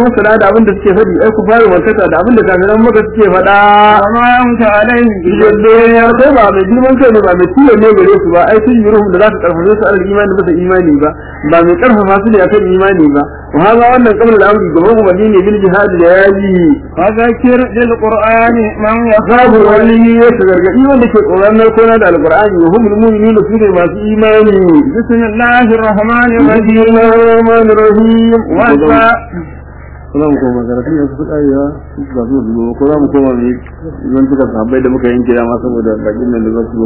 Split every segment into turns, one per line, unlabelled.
fassara da abin da suke faɗi ai ku fara wakata da abin da kafiran maka suke faɗa
وما أنت عليهم
yadda ya kai ba mai girman kai ne ba mai tiyo ne gare su ba ai sun yi ruhun da za ka karfafe su alal imani bisa imani ba ba mai karfafa su ne akan imani ba wa haza wannan kamar al'amri gaban umarni ne bil jihad da yaji
وذكر بالقرآن من
babu
يخاف
wani ya gargaɗi wanda ke tsoron narkona da alqur'ani wa hum mu'minun su ne masu imani
بسم الله الرحمن الرحيم
Bismillahir rahmanir rahim
والساعة
za mu koma karatu yanzu su ƙarewa ga su zuwa ko za mu koma mai zan tuka sahabbai da muka yanke dama saboda bakin nan da za su zo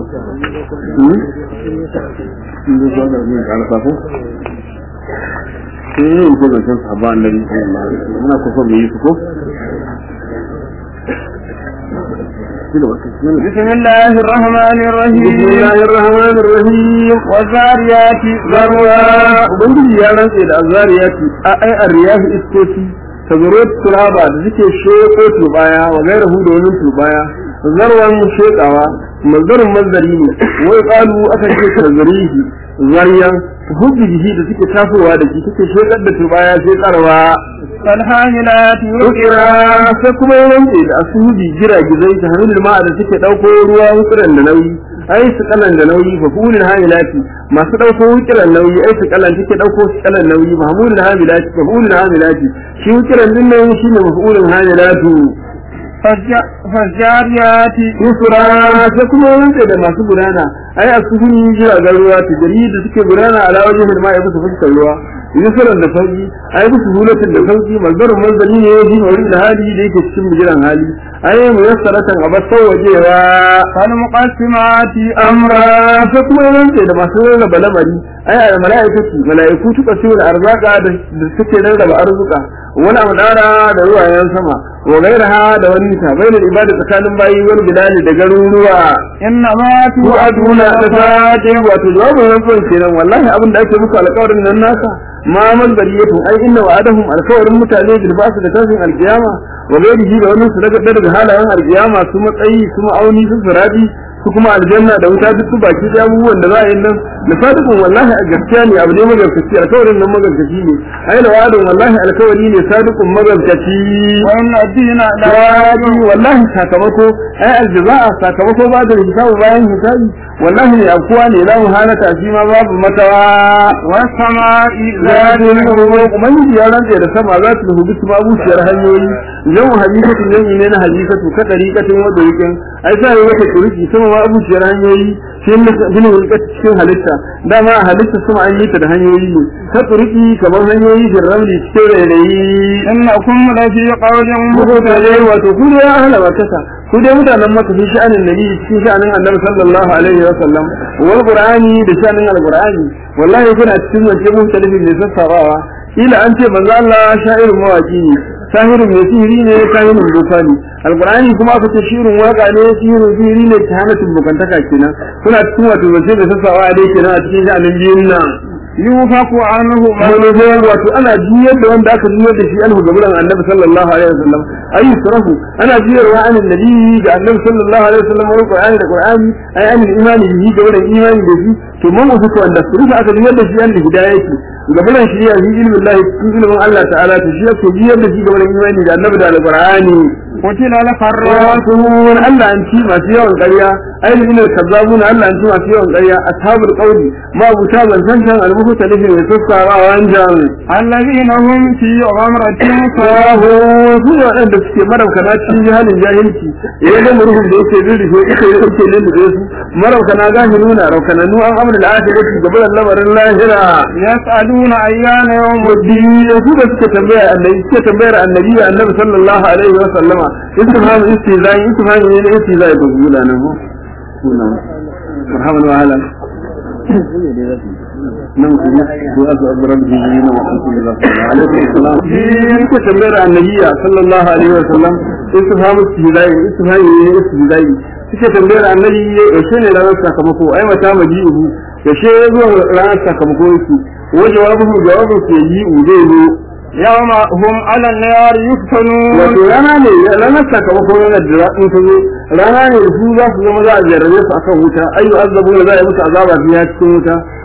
in zai zuwa karatu mai ƙara sako sai yin ko zancen sahabba annabi sallallahu alaihi wasallam muna kusa mu yi su ko
بسم الله الرحمن
بسم
الرحيم
الله الرحمن الرحيم
والذاريات
zarwa ubangiji ya rantse da azariyati a ai arriyahi iskoci tazaro turaba da suke sheko turbaya wa gairahu da wani turbaya zarwan shekawa mazdarin mazdari ne wai kalu aka ce tazarihi zaryan hujjihi da suke tasowa da shi suke shekar da turbaya shekarwa
فالحاملات
Ukira sai kuma ya rantse da asubi giragizai ta hannun ma'a da suke ɗauko ruwa wukiran da nauyi ai su kalan da nauyi fa fulul hamilati masu ɗauko wukiran nauyi ai su kalan take ɗauko su kalan nauyi mahmulul hamilati fa fulul hamilati shi wukiran din nan shine mafulul hamilatu
فالج- فالجاريات
yusra sai kuma ya rantse da masu gudana ai asubuni jiragen ruwa tijari da suke gudana ala wajen ma'a bisa fuskar ruwa yusran da sauki ai bisu hulatin da sauki mazdarin manzali ne shi ne da hali da yake cikin bijiran hali ai mu yassaratan a basau wajewa
فالمقسمات
amra sai kuma ya rantse da masu rarraba lamari ai a mala'ikatu mala'iku tuka su da arzaka da da suke rarraba arzuka wani amadara da ruwayen sama wa gairaha da wani ta bainal ibada tsakanin bayi wani bilali da garuruwa
إنما
tu'aduna
توعدون
da fadi wato jawabin rantsuwan kenan wallahi abin da ake muku alƙawarin nan nasa ma man bariyatu ai inna wa'adahum alƙawarin mutane bil basu da tashin alƙiyama wa gairihi da wannan su daga daga halayen alƙiyama su matsayi su ma'auni su sirabi su kuma aljanna da wuta duk su baki da abubuwan da za a yi nan da sadiqun wallahi a gaskiya ne abu ne magarkaci alƙawarin nan magarkaci ne ai da wa'adun wallahi alƙawari ne sadiqun magarkaci
وإن الدين
Dawaji wallahi sakamako ai aljaza'a sakamako ba da hisabu bayan hisabi wallahi ne akuwa ne la muhalata shi ma babu matawa
والسماء ذات
zadin ruwa ubangiji ya rantsa da sama za su rubu su babuciyar hanyoyi yau hadisatu ne ne na hadisatu ka dariqatin wa dariqin ai sai wata turiki sama ma abuciyar hanyoyi sai ne bin hulka cikin halitta dama a halitta sama an yi ta da hanyoyi ne ta turiki kamar hanyoyi da ramli cikin rairayi
إنكم لفي قول
mutane
مختلف
wato ku dai ahla makasa ku dai mutanen maka fi sha'anin nabi cikin sha'anin annabi sallallahu alaihi wa sallam wal qur'ani da sha'anin alqur'ani wallahi kuna cikin wace mun talifin ne sassabawa ila an ce manzo Allah sha'irin mawaki ne sahirin mai sihiri ne sahirin doka ne alqur'ani kuma aka ce shirin waka ne sihirin sihiri ne ta hana bukantaka kenan kuna cikin wato wace da sassabawa dai kenan a cikin sha'anin biyun nan
يوفق عنه من
manufar wato ana juyar da wanda aka juyar da shi anhu gaburan annabi sallallahu alaihi wasallam ayi surahu ana juyarwa an annabi ga annabi sallallahu alaihi wasallam wa qur'ani da qur'ani ay an imani bihi gaburan imani da shi to man wasu wanda surufa aka juyar da shi an hidayati gaburan shi ya ilmin Allah cikin ilmin Allah ta'ala to shi yake juyar da shi gaburan imani da annabi da alqur'ani
قتل الخراصون
rasul Allah an ci masu yawan ƙarya ainihin kazzabun Allah an ci masu yawan ƙarya ashabul qawli ma buta ban san san almuhu talifi mai sassara wanjan
الذين هم في غمرة
sahu su ne waɗanda suke marauka na cikin halin jahilci idan da murhun da yake rurrufe ita ya ɗauke lullube su marauka na gashi nuna raukananu an amur da ake yake gaba da lamarin lahira
يسألون أيان يوم
muddin su da suke tambaya annabi suke tambayar annabi da annabi sallallahu alaihi wa sallama istifham istizai istifham ne na istizai da gula nan ho kuna marhaban wa ahlan nan kuma ko azu azram bi na wa alaikum salam suke tambayar annabi sallallahu alaihi wa sallam istifham istizai istifham ne na istizai suke tambayar annabi yaushe ne ranar sakamako ai mata maji'uhu yaushe zuwa ranar sakamako yake wajen jawabu jawabu ke yi ude ne
يوم هم على النار يفتنون
wato rana ne ranar sakamakon ranar da in ta zo rana ne da su za su zama za a jarrabe su akan wuta ayu azabu da za a yi musu azaba biya cikin wuta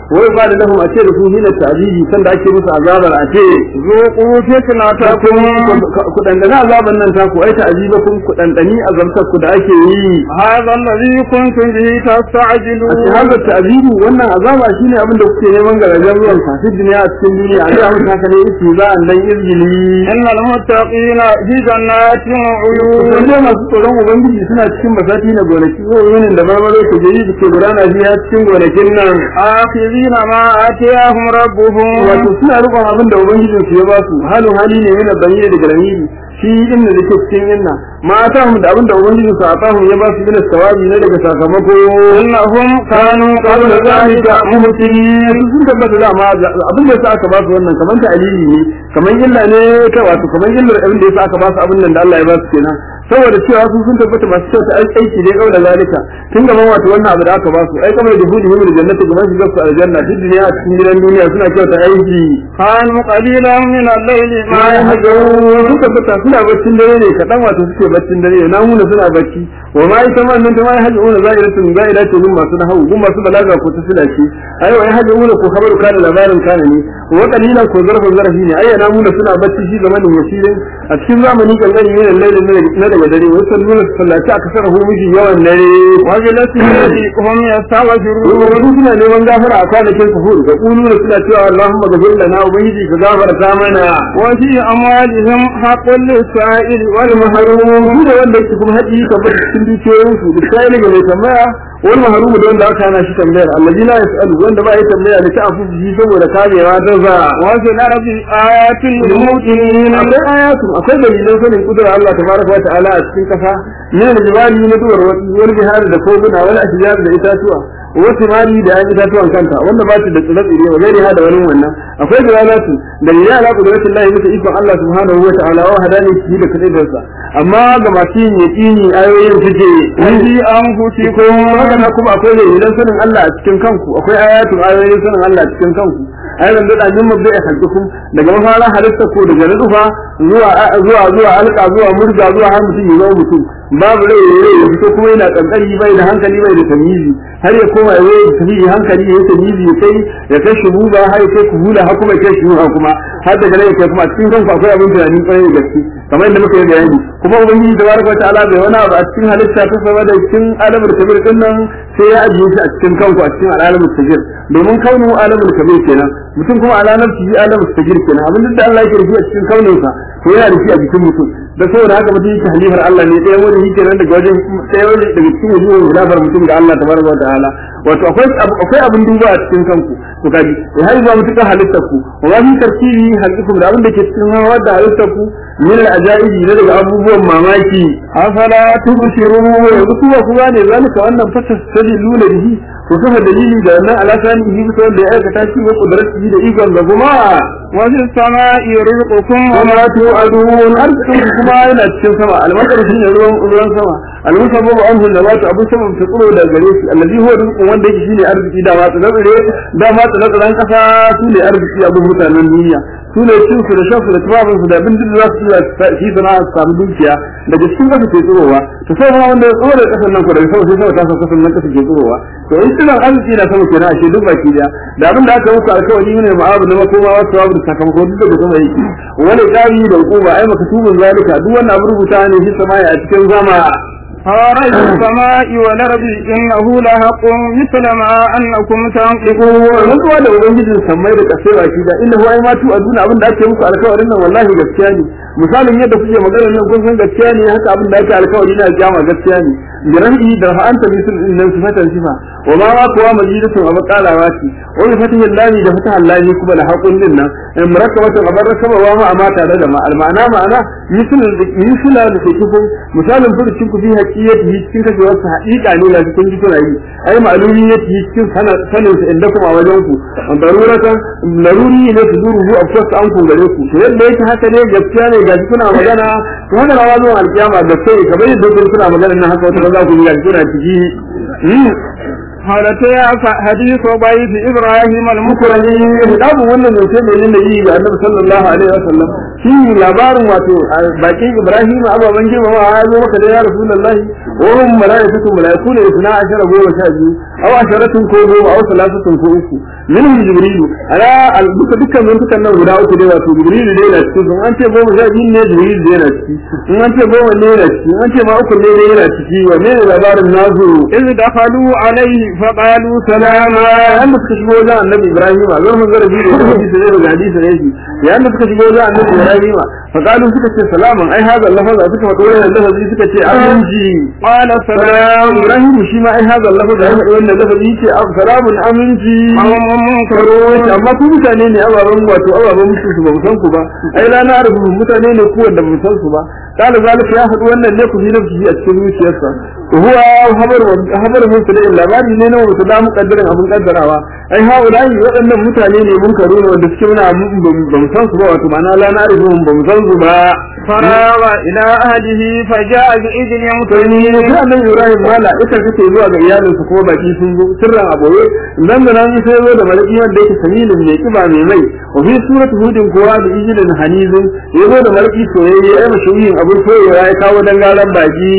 wai ba da lahum a ce da su hina ta'zibi sanda ake musu azabar a ce
ذوقوا فتنتكم
ku dandana azaban nan ta ku ai ta'zibakum ku dandani azabtar ku da ake yi
هذا الذي كنتم به
a ce
تستعجلون
haka ta'zibu wannan azaba shine abin da kuke neman garajen ruwan sa fi duniya a cikin duniya a ga mutum haka ne yake za a dan izgili
إن المتقين في جنات وعيون
Wanda masu tsoron Ubangiji suna cikin basati na gonaki ko yunin da marmaro ku jiri da ke gudana biya cikin gonakin nan.
آخذين ما آتيهم ربهم
Wato suna rikon abin da Ubangijin su ya ba su halin hali ne yana bayyana daga ramiri shi inda da ke cikin inna mata mu da abin da Ubangijin su a tahun ya ba su bin sawabi ne daga sakamako.
إنهم كانوا قبل
Kabla
ذلك
zalika muhsinin sun tabbata da ma abin da yasa aka ba su wannan kamar ta alili ne kamar illa ne ka wato kamar illar abin da yasa aka ba su abin nan da Allah ya ba su kenan saboda cewa su sun tabbata masu kyau ta aiki ne kawai da zalika tun gaban wato wannan abu da aka ba su ai kamar da hudu himin jannati kamar su gasu aljanna duk duniya a cikin gidan duniya suna kyau ta aiki
كانوا قليلا من الليل ما
ma ya hajo
يهجعون
sun tabbata suna baccin dare ne kaɗan wato suke baccin dare na muna suna bacci wa ma ita ma nan ta ma ya hajo una za'iratun za'ira ce gun masu nahawu gun masu balaga ko ta sila ce ai wa ya hajo una ko khabaru kana labarin kana ne wa qalilan ko zarfin zarafi ne ai na muna suna bacci shi zamanin yasirin a cikin zamani kankani ne lailin na daga dare wasu salluna sallaci aka sarrafa miji yawan dare
وجلسوا هم يستغفرون
Wani suna neman gafara a kwanakin sahur da kulu da suna cewa Allahumma gafir lana ubangiji ka gafarta mana
وفي أموالهم حق للسائل
wani maharumu su da wanda yake kuma haƙi ka bar cikin dukiyoyinsu da sai ne ga mai tambaya wani maharumu da wanda aka hana shi tambayar allazi la yasalu wanda ba ya tambaya da ta afu shi saboda kamewa ta za
وفي الأرض آيات للموقنين
akwai ayatu akwai dalilan sanin kudurar Allah tabaraka wa ta'ala a cikin kasa ne da jibali na duwar wani wani bihar da koguna wani ashjar da itatuwa wasu mali da yan itatuwan kanta wanda ba su da tsire-tsire wa gairi da wani wannan akwai dalalatu dalilai ala kudratin Allah bisa ikon Allah subhanahu wa ta'ala wa hadani shi da kadaidarsa amma ga masu yin yaqini ayoyin suke
وفي أنفسكم
haka na kuma akwai dalilan sanin Allah a cikin kanku akwai ayatun ayoyin sanin Allah a cikin kanku ayyukan da dajin mabda ya halkukum daga mafara halitta ko daga nufa zuwa zuwa zuwa alka zuwa murga zuwa har mutum ya zama mutum babu rai ya rai ya fito kuma yana kankari bai da hankali bai da tamizi har ya koma ya yi tafiyi hankali ya yi tamizi ya kai ya kai shi buba har ya kai ku hula har kuma ya kai shi ruha kuma har daga nan ya kai kuma a cikin kanku akwai abin tunani kwarai da gaske kamar yadda muka yi bayani kuma ubangiji tabaraka wa ta'ala bai wani abu a cikin halitta ta sama da cikin alamul kabir din nan sai ya ajiye shi a cikin kanku a cikin alamul kabir domin kaunu alamul kabir kenan mutum kuma alalar shi alamul kabir kenan abin da Allah yake rufi a cikin kauninsa to yana da shi a jikin mutum da saboda haka mutum yake halifar Allah ne ɗaya wani yake nan daga wajen ɗaya wani daga cikin wajen hulafar mutum ga Allah tabaraka wa ta'ala wato akwai akwai abin duba a cikin kanku to kaji ya har zuwa mutuka halittar ku wa ma fi tartibi halittar da abin da ke cikin hawa da halittar ku min al-ajaibi ne daga abubuwan mamaki afala tubsirun yanzu kuma ku gane zalika wannan fata sadiluna bihi to kafa dalili da wannan alasani yi bisa wanda ya aikata shi wa kudratihi da ikon da kuma
وفي السماء رزقكم
وما توعدون arzikin kuma yana cikin sama almasar shine ruwan ruwan sama almusabbabu anhu nabatu abu sama ta tsoro da gare shi allazi huwa rizqun wanda yake shine arziki da ma tsare da ma tsare kasa su ne arziki abun mutanen duniya su ne cin su da shan su da tubabin su da abin da za su iya shi sana su samu dukiya daga cikin kasa ke tsirowa to sai ma wanda ya tsoro da kasan nan ko daga sama sai sama ta kasan nan kasa ke tsirowa to in suna arziki na sama kenan ashe duk baki da da abin da aka muku alkawari ne ma'abu na makoma wasu abu da sakamako duk da sama yake wani kari da hukuma ai makatubun zalika duk wannan abu rubuta ne shi sama a cikin zama
فرب السماء والأرض إنه لحق مثل ما أنكم تنطقون
rantsuwa da ubangijin sammai da kasai baki da inda huwa ma tu aduna abin da ake muku alkawarin nan wallahi gaskiya ne misalin yadda kuke magana nan kun san gaskiya ne haka abin da ake alkawari na kiyama gaskiya ne bi rahi da fa anta bisul innan sifatan sifa wa ma ma kuwa majidatun abu qalawa ce wa bi fatihi lami da fataha lami kuma da haƙun din nan in murakkabatun abar rakaba wa ma amma tare da ma ma'ana ma'ana misul misul da ke kifin misalin furucin ku fi haqiqati cikin kashewar sa haƙiƙa ne da cikin jikuna yi ai ma'lumi ne cikin sanin sa inda kuma wajen ku daruratan laruri ne su zuru a fasa an ku gare ku to yadda yake haka ne gaskiya ne ga kuna magana to haka rawa zuwa alkiyama da sai kamar yadda kun kuna magana nan haka wata za ku yi ga kuna ciki
هلت يا حديث ضيف إبراهيم المكرم
mukurani babu wannan zance mai nuna yi ga annabi sallallahu alaihi wasallam shi labarin wato bakin Ibrahim ababan girmama ya zo maka da ya Rasulullahi wa hum malaikatu malaiku ne suna ashara goma sha biyu aw asharatun ko goma aw salasatun ko uku minhum jibrilu ala al duka dukkan mun dukkan nan guda uku dai wato jibrilu dai na ciki an ce goma sha biyu ne jibrilu dai na ciki in an ce goma ne na ciki an ce ma uku ne dai na ciki wa ne labarin nazu
إذ دخلوا عليه فقالوا سلاما
yayin da suka shigo wajen annabi Ibrahim a zan manzara biyu da hadisi ne daga hadisi ne shi yayin da suka shigo wajen annabi Ibrahim fa qalu suka ce salaman ai hada lafaza suka faɗo wannan lafazi suka ce aminci
قال
salam
سلام
Ibrahim shi ma ai hada lafaza ya faɗo wannan lafazi ce salamun aminci
قوم منكرون
amma ku mutane ne ababen wato ababen mutu su ba mu san ku ba ai la na rubu mutane ne ku wanda ba mu san su ba kala zalika ya faɗi wannan ne ku fi nafsi a cikin zuciyarsa huwa habar habar mun da labari ne na wata da muqaddarin abun kaddarawa ai haulai waɗannan mutane ne mun karo ne wanda suke muna ba mu san su ba wato ma'ana la na rubu ba mu san su ba
فراغ إلى أهله فجاء بإذن
sai ni
مطمئن
sai annabi Ibrahim mala ita kace zuwa ga iyalinsa kuma baki sun zo sirran aboye nan da nan sai zo da malaki wanda yake samilin mai kiba mai mai wa fi suratu hudin kuwa da ijilin hanizun ya zo da malaki soyayye ai mashuyin abun soyayya ya kawo dangalan baki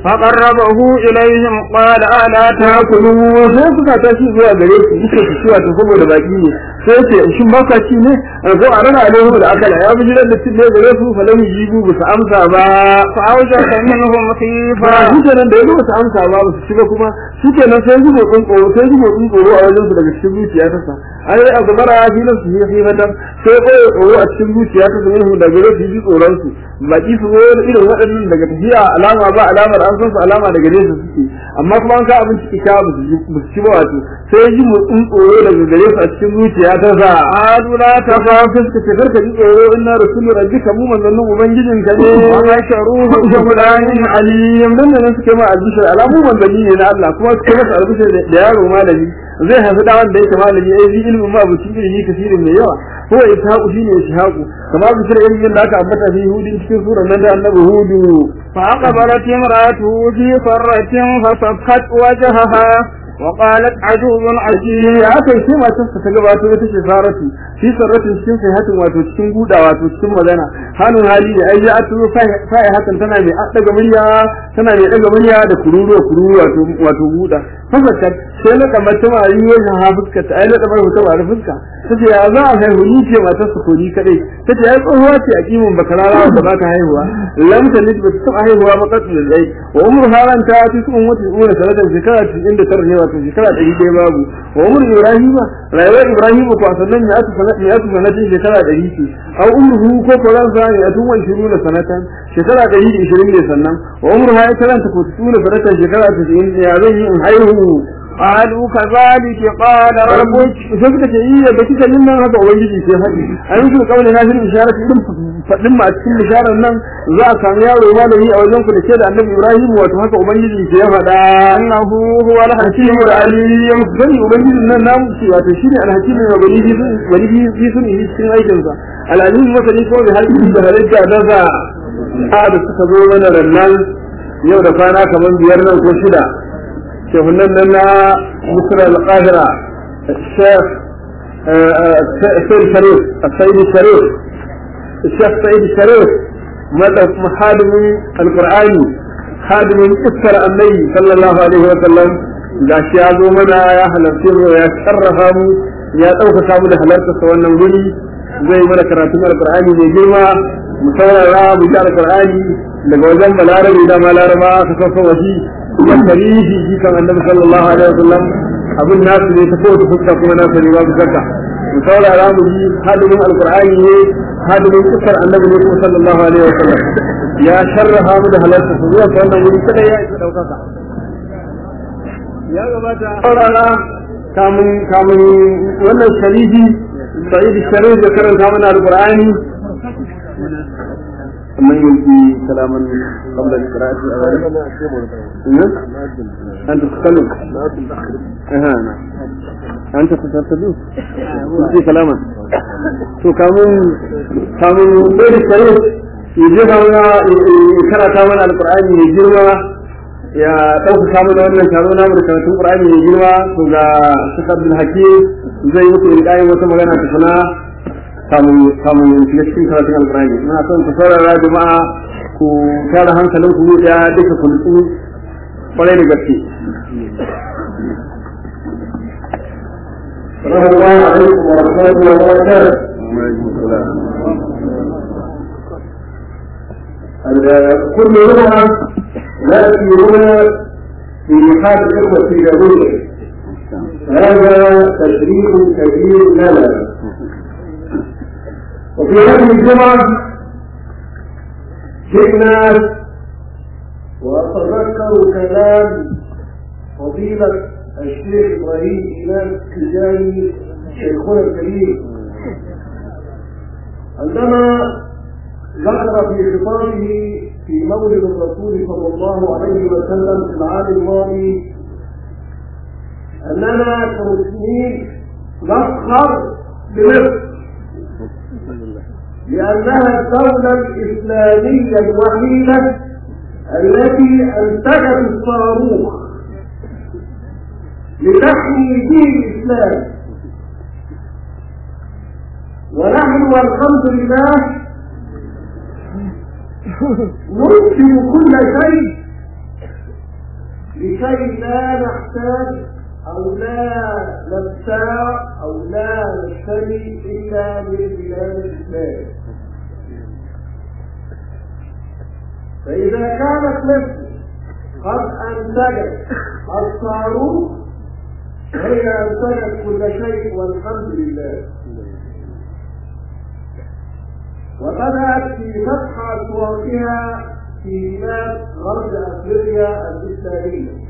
فقربه إليهم قال ألا
ta kulu sai suka tashi zuwa gare su suka ci ciwa ta saboda baki ne sai ce shin ba ka ci ne ko a rana alaihu da akala ya bi jiran da ci ne gare su falam jibu ba su amsa ba
فأوجس منهم
ba
خيفة
shi kenan da ya zo su amsa ba ba su shiga kuma shi kenan sai zubo ɗin tsoro sai zubo ɗin tsoro a wajen su daga cikin zuciya ta sa an yi abu mara fi nan su yi hifatan sai koyo tsoro a cikin zuciya ta sa yin da gare su ji tsoron su baki su zo da irin waɗannan daga tafiya alama ba alamar an san su alama daga nesa suke amma kuma an ka abin ciki ka ba su ji ba su ci ba wato sai ji motsin tsoro daga gare su a cikin zuciya ta sa
قالوا لا
ta
تخف
kawo fuska ce karka ji tsoro inna rasulu rabbika mu manzannin ubangijinka ne
وبشروه
Ibrahim aliyam nan da nan suke ma albishir alamu manzanni ne na Allah kuma suke masa albishir da yaro malami zai haifi da wanda yake malami ai bi ilmin ma bu cikin ilmi kasirin mai yawa ko ishaqu shine ishaqu kama bishir ilmin da aka ambata fi hudin cikin surar nan da annabi hudu
فأقبلت امرأته في صرة فصفت وجهها وقالت عجوز عجيب
ya aka yi sai matarsa ta gabato ita ce saratu shi sarratin cikin sahihatin wato cikin guda wato cikin magana hannun hali da ai ya tuzo sahihatan tana mai daga murya tana mai daga murya da kururuwa kururuwa wato wato guda fasakar sai na kamar ta mari wajen ha fuska ta ai na kamar ta mari fuska tace ya za a haihu ni ce matarsa ko ni kadai tace ai tsohuwa ce a kimin bakarara da ba ta haihuwa lam talid ba ta haihuwa ba kasu da zai wa umru haran ta fi sun wata umru sanatan shekara 99 ne wato shekara 100 babu wa umru ibrahima rayuwar ibrahim ko sannan ya aka sanata ya aka sanata shekara 100 ce aw umruhu ko ko ran sa ya tun wani shiru da sanatan shekara 120 ne sannan wa umru ha ya karanta ko tuna sanatan shekara 90 ya zan yi in haihu
قالوا كذلك قال ربك
sai suka ce iya da kika yin nan haka ubangiji sai haɗi a yanzu da kawai na fi isharar irin faɗin ma a cikin isharar nan za a samu yaro malami a wajen ku da ke da annabi ibrahim wato haka ubangiji ke ya faɗa
أنه هو الحكيم
hakimu da aliyu sani ubangiji nan namu ce wato shi ne alhakimu da bani bani bi sun yi cikin aikinsa alalimu masani ko da halin da halitta da za a da suka zo mana rannan yau da kwana kamar biyar nan ko shida shehunan nan na misr al-qahira الشيخ السيد الشريف السيد الشريف الشيخ سيد الشريف مدى خادم القرآن خادم إسر النبي صلى الله عليه وسلم ga shi ya zo mana ya halarci mu ya sarrafa mu ya ɗaukaka mu da halarta sa wannan wuri zai mana karatun alƙur'ani mai girma mu saurara mu ji alƙur'ani daga wajen balarabe da ma laraba ka sassa wasi ya tarihi shi kan annabi sallallahu alaihi wasallam abin nasu ne ta kowace fuska kuma nasu ne babu shakka mu saurara mu ji hadimin alƙur'ani ne hadimin kusar annabi ne kuma sallallahu alaihi wasallam ya sharrafa mu da halarta sa zuwa wannan wuri kada ya isa ɗaukaka ya gabata saurara kamun kamun wannan sharifi sa'id sharif da karanta mana alqur'ani من يلقي كلاما قبل القراءة أنت تتكلم أها أنت تتكلم يلقي كلاما تو كامون كامون بين الشريف يجيب karanta mana alqur'ani mai girma ya ɗaukaka mana wannan taro na mu da karatun qur'ani mai girma to ga Sheikh Abdul Hakim zai muku ilƙayin wata magana ta sana kamun kamun shiga cikin karatun alƙur'ani muna son ku saurara jama'a ku tara hankalin ku ya duka ku nutsu kwarai da gaske
السلام الله عليكم ورحمة الله وبركاته. كل لغة نأتي هنا في محال الإخوة اليهودية هذا تشريف كبير لنا وفي هذه الجمعة جئنا وأتذكر كلام فضيلة الشيخ إبراهيم إمام التجاني شيخنا الكريم عندما ذكر في خطابه في مولد الرسول صلى الله عليه وسلم في العام الماضي أننا كمسلمين نفخر بمصر لأنها الدولة الإسلامية الوحيدة التي أنتجت الصاروخ لتحمي دين الإسلام ونحن والحمد لله ننشر كل شيء لكي لا نحتاج أو لا نبتاع أو لا نشتري إلا من بلاد الإسلام فإذا كانت مصر قد أنتجت الصاروخ هي أنتجت كل شيء والحمد لله وبدأت في فتح أسواقها في بلاد غرب أفريقيا الإسلامية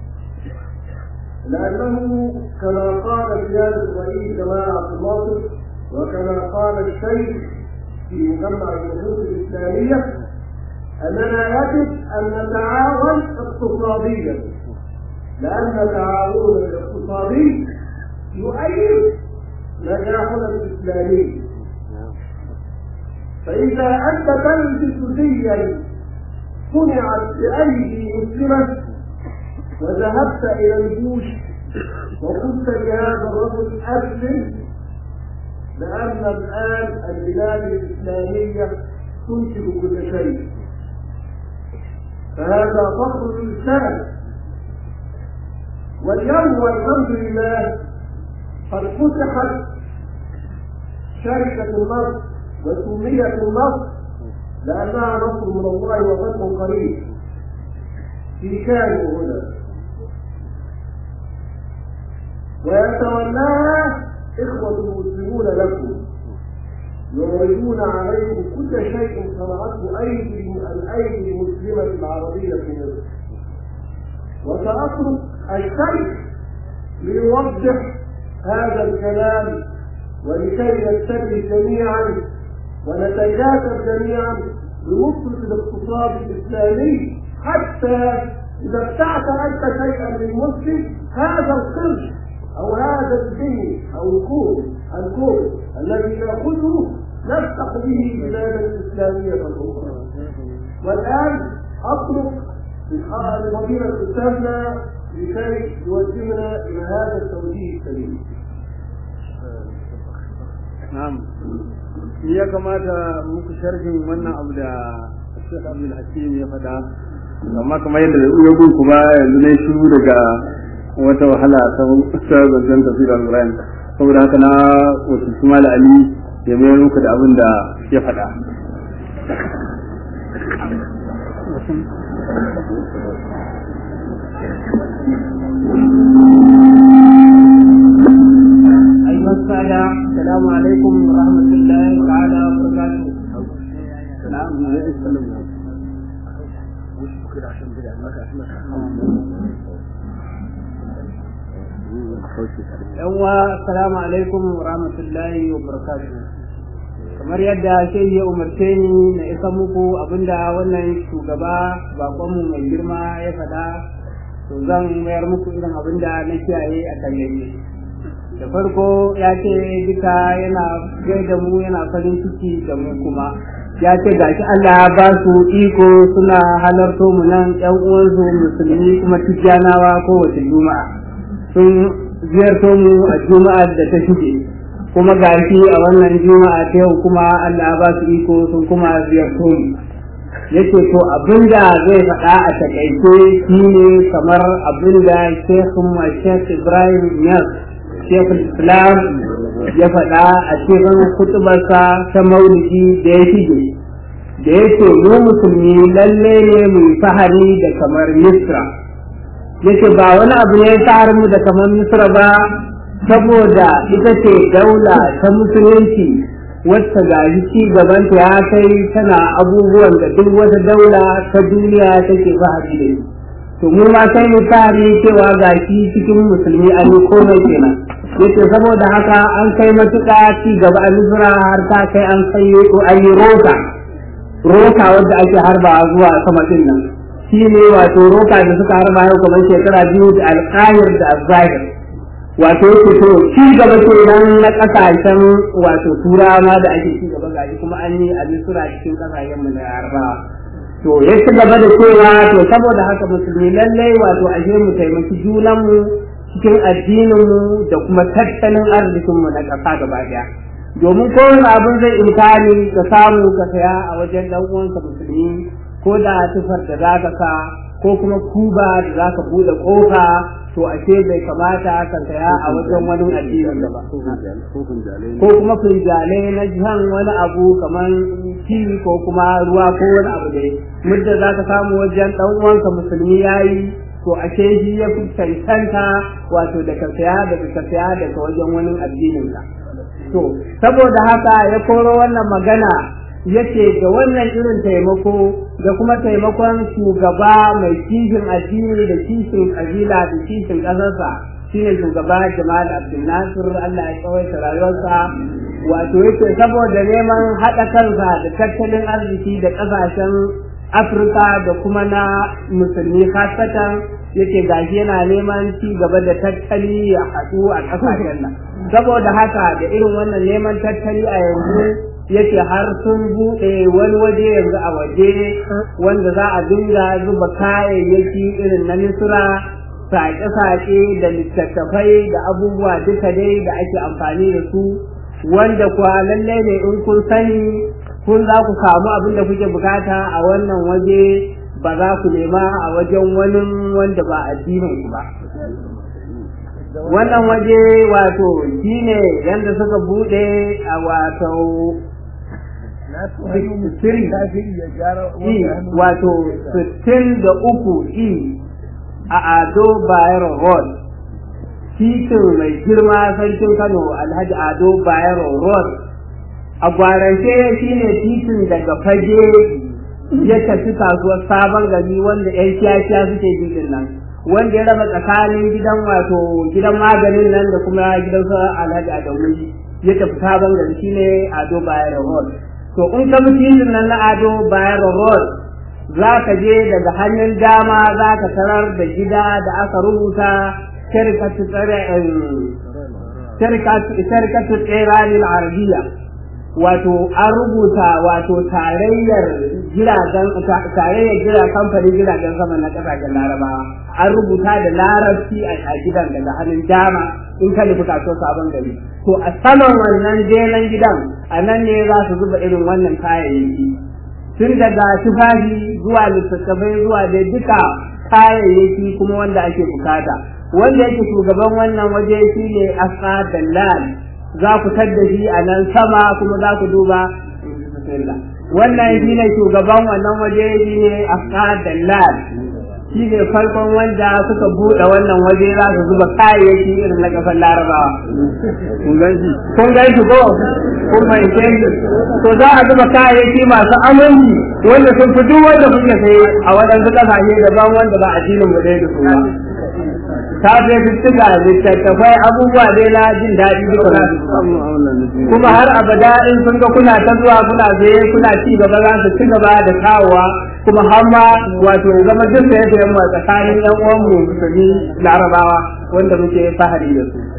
لأنه كما قال سيادة الرئيس جمال عبد الناصر وكما قال الشيخ في مجمع النصوص الإسلامية أننا يجب أن نتعاون اقتصاديا لأن التعاون الاقتصادي يؤيد نجاحنا الإسلامي فإذا أنت تلبس زيا صنعت بأيدي مسلمة وذهبت إلى الجيوش وقلت لهذا الرجل أسلم لأن الآن البلاد الإسلامية تنتج كل شيء فهذا فخر الإنسان واليوم والحمد لله قد فتحت شركة النصر وسميت النصر لأنها نصر من الله وفتح قريب في كانوا هنا ويتولاها إخوة المسلمون لكم يعرضون عليكم كل شيء صنعته أيدي الأيدي المسلمة العربية في مصر وسأترك الشيخ ليوضح هذا الكلام ولكي نتبه جميعا ونتكاتف جميعا لنصرة الاقتصاد الإسلامي حتى إذا ابتعت أنت شيئا للمسلم هذا القرش أو هذا الدين أو الكون الكون الذي نأخذه نفتح به بلادا إسلامية أخرى والآن أترك لفضيلة أستاذنا لكي يوجهنا إلى هذا التوجيه السليم.
na'am shi ya kamata muku sharhin wannan abu da Sheikh Abdul Hakim ya faɗa amma kamar yadda ya gun kuma yanzu ne shiru daga wata wahala ta zancen tafsir al-Qur'an saboda haka na wasu kuma da Ali ya mayar muku da abin da ya faɗa
أيها السادة السلام عليكم ورحمة الله تعالى وبركاته. Yawwa, assalamu alaikum wa rahmatullahi wa barakatuhu. Kamar yadda shehi ya umarce ni na isa muku abinda wannan shugaba bakonmu mai girma ya faɗa, to zan mayar muku irin abinda na kiyaye a kan da farko ya ce duka yana da mu yana farin ciki da mu kuma ya ce gashi Allah ya ba su iko suna halarto mu nan ƴan uwansu musulmi kuma tijjanawa kowace juma'a sun ziyarto mu a juma'a da ta shige kuma gashi a wannan juma'a ta yau kuma Allah ba su iko sun kuma ziyarto ni yace to abinda zai faɗa a takaice shine kamar abinda Sheikhun Sheikh Ibrahim Niyas Sheikh Islam ya faɗa a cikin kutubarsa ta maulidi da ya shige da yake mu musulmi lalle ne mu fahari da kamar Misra yake ba wani abu ne ya mu da kamar Misra ba saboda ita ce daula ta musulunci wacce ga ci gabanta ya kai tana abubuwan da duk wata daula ta duniya take fahari da shi to mu ma sai mu tare cewa ga shi cikin musulmi an yi komai kenan yace saboda haka an kai matuƙa ci gaba a misra har ta kai an kai ko an yi roka roka wadda ake harba zuwa sama din nan shi ne wato roka da suka harba yau kamar shekara biyu da alƙayar da azzahir wato yake to ci gaba kenan na kasashen wato turawa da ake ci gaba gashi kuma an yi a misra cikin kasashen mu na yarbawa to ya ci gaba da cewa to saboda haka musulmi lallai wato ashe mu taimaki junan mu cikin addinin mu da kuma tattalin arzikin mu na ƙasa gaba daya domin kowane abin zai imkani ka samu ka saya a wajen dan uwanka musulmi ko da tufar da za ka sa ko kuma kuba da za ka buɗe ƙofa to ashe bai kamata ka saya a wajen wani addinin da ba ko kuma finjalai na jihan wani abu kamar ci ko kuma ruwa ko wani abu dai mudda za ka samu wajen ɗan uwanka musulmi yayi to ashe shi ya fi cancanta wato da ka saya da ka saya daga wajen wani addinin ka to saboda haka ya koro wannan magana yace ga wannan irin taimako da kuma taimakon shugaba mai kishin addini da kishin kabila da kishin ƙasarsa shine shugaba Jamal Abdul Nasir Allah ya tsawaita rayuwarsa wato yake saboda neman haɗa kansa da tattalin arziki da ƙasashen Afirka da kuma na musulmi khasatan yake gashi yana neman ci gaba da tattali a haɗu a ƙasashen nan saboda haka da irin wannan neman tattali a yanzu yake har sun buɗe wani waje yanzu a waje wanda za a dinga zuba kayayyaki irin na misra saƙe-saƙe da littattafai da abubuwa duka dai da ake amfani da su wanda kuwa lallai ne in kun sani kun za ku samu abin da kuke bukata a wannan waje ba za ku nema a wajen wani wanda ba addinin ku ba wannan waje wato shine yadda suka bude a wato wato sittin da uku i a ado bayero road titin mai girma sarkin kano alhaji ado bayero road a gwarance shine titin daga fage ya tafi kasuwar sabon gari wanda yan kiyakiya suke jikin nan wanda ya raba tsakanin gidan wato gidan maganin nan da kuma gidan sa alhaji adamu ya tafi sabon gari shine ado bayero road to in ka bi titin nan na ado bayero road za ka je daga hanyar dama za ka tarar da gida da aka rubuta shirkatu tsiranin arabiya wato an rubuta wato tarayyar jiragen tarayyar jira kamfanin jiragen sama na kasashen larabawa an rubuta da larabci a gidan daga hannun dama in ka nufi kaso sabon gari to a saman wannan jelen gidan a nan ne za su zuba irin wannan kayayyaki tun daga tufafi zuwa littattafai zuwa da duka kayayyaki kuma wanda ake bukata wanda yake shugaban wannan waje shine asqa dallal za ku tadda shi a nan sama kuma za ku duba wannan shi ne shugaban wannan waje shi ne asqa dallal shi ne farkon wanda suka buɗe wannan waje za su zuba kayayyaki irin na kasar larabawa kun gan shi kun gan shi ko kun fahimce shi to za a zuba kayayyaki masu aminci wanda sun fi duk wanda kuke saye a waɗansu ƙasashe daban wanda ba addinin mu ɗaya da su ba ta fi fitika littattafai abubuwa dai na jin daɗi duka na kuma har abada in sun ga kuna ta zuwa kuna saye kuna ci gaba za su ci gaba da kawowa kuma har ma wato ya zama duk da yadda yamma tsakanin yan uwan mu musulmi larabawa wanda muke fahari da su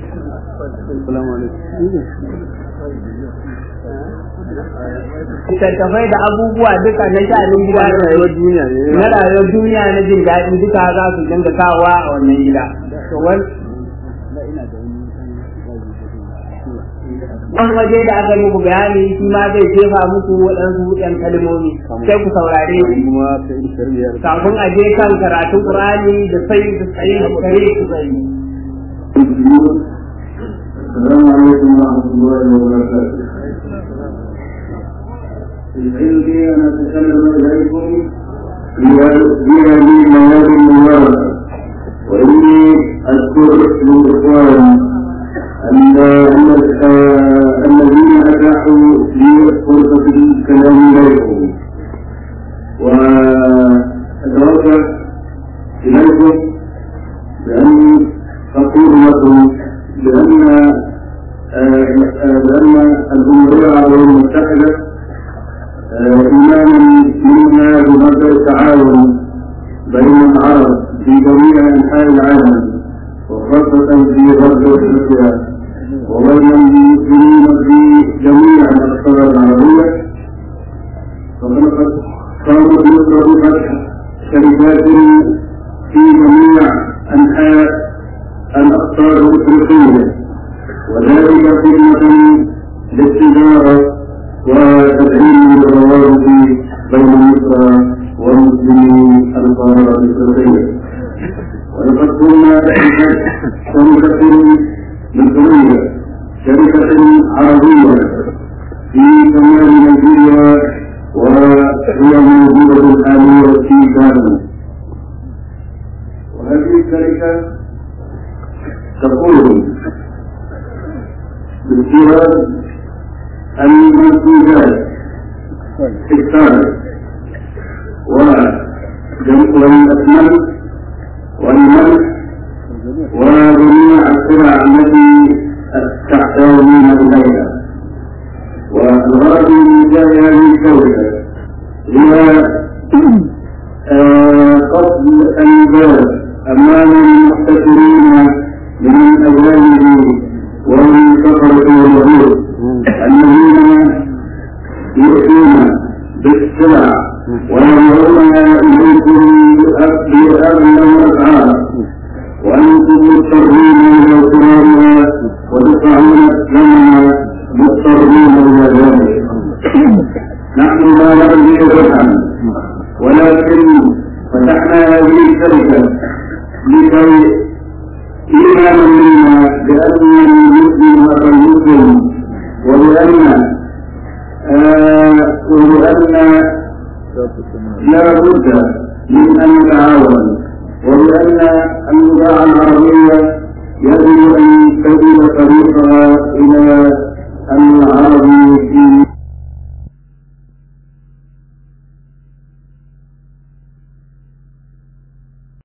littattafai da abubuwa duka na sha'anin gida na rayuwar duniya na rayuwar duniya na jin daɗi duka za su dinga kawowa a wannan gida to wani waje da aka muku bayani shi ma zai jefa muku waɗansu ɗan kalmomi sai ku saurare shi
kuma ta yi shari'a
kafin a je kan karatun Qur'ani da sai da sai da kare ku sai
السلام عليكم ورحمة الله وبركاته. يسعدني أن أتكلم إليكم في هذه المواد المباركة وإني أذكر للإخوان أن الذين أتاحوا لي فرصة الكلام إليكم وأتوجه إليكم بأن أقول لكم بأن بأن الجمهورية العربية المتحدة إيمانا منا بمبدأ التعاون بين العرب في جميع أنحاء العالم وخاصة في غرب أفريقيا وبين المسلمين في جميع الأقطار العربية فقد قامت مصر بفتح شركات في جميع أنحاء الأقطار الأفريقية وذلك خدمة للتجارة وتدعيم الروابط بين مصر ومسلمي القارة الأفريقية ولقد كنا تحت شركة مصرية شركة عربية في شمال نيجيريا وهي موجودة حاليا في غانا وهذه الشركة تقول باستيراد المنتوجات في الصالح والأسمنت والملح وجميع السلع التي تحتاجون إليها والغرض من جاء هذه الشركة هي قصد الباب أمام المحتكرين من الأجانب ومن كفرة اليهود الذين يؤتون بالسلع وينظرون إليكم بأغنى الأسعار وأنتم مضطرين إلى اغتنامها وتدفعون الثمن مضطرين إلى ذلك نحن لا نرجع فتحا ولكن فتحنا هذه الشركة لكي إيمانا منا بأن المسلم أخا المسلم وبأن آه وبأن لا بد من أن نتعاون وبأن النزاع العربية يجب أن تجد طريقها إلى